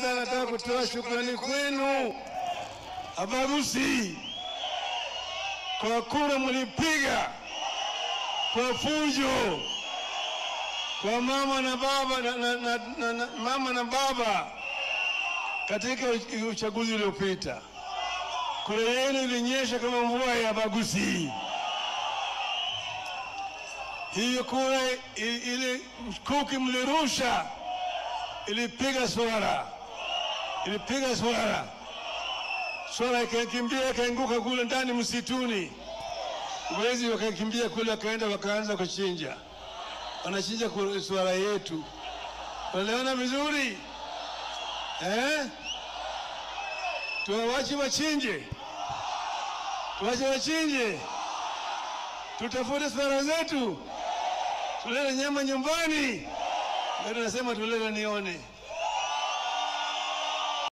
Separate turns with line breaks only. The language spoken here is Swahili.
kwanza nataka kutoa shukrani kwenu Abagusi kwa kura mlipiga kwa fujo kwa mama na baba na, na, na, na, na, mama na baba katika uchaguzi uliopita. Kura yenu ilinyesha kama mvua ya Bagusi. Hiyo kura i- ile kuki mlirusha ilipiga swara, ilipiga swara, swara ikakimbia ikaanguka kule ndani msituni. Wezi wakakimbia kule, wakaenda wakaanza kuchinja, wanachinja ku- swara yetu. Wanaelewana vizuri eh? Tuwawache wachinje, tuwache wachinje, tutafute swara zetu, tulete nyama nyumbani. Ndio nasema tulete nione.